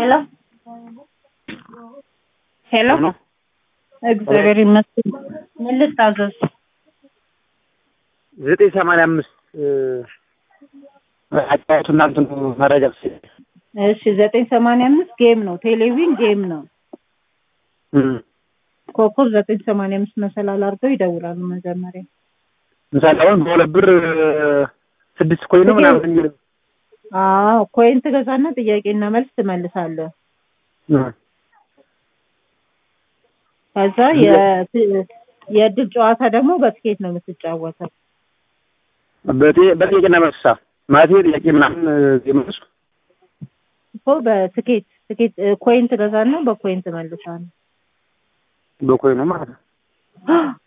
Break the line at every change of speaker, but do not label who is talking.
ሄሎ ሄሎ
ነው
እግዚአብሔር ይመስገን። ምን ልታዘዝ?
ዘጠኝ ሰማንያ አምስት አጫወቱ እናንተን መረጃ ስ
እሺ ዘጠኝ ሰማንያ አምስት ጌም ነው፣ ቴሌቪዥን ጌም ነው። ኮከብ ዘጠኝ ሰማንያ አምስት መሰላል አድርገው ይደውላሉ መጀመሪያ።
ምሳሌ አሁን በሁለት ብር ስድስት ኮይን ነው ምናምን የሚል
አዎ ኮይን ትገዛና ጥያቄና መልስ ትመልሳለህ። ከዛ የ- የእድል ጨዋታ ደግሞ በትኬት ነው የምትጫወተው።
በጤ- በጥያቄና መልሳ ማለት ጥያቄ ምናምን የመልሱ
እኮ በትኬት ትኬት ኮይን ትገዛና በኮይን ትመልሳለህ።
በኮይኑ ማለት ነው።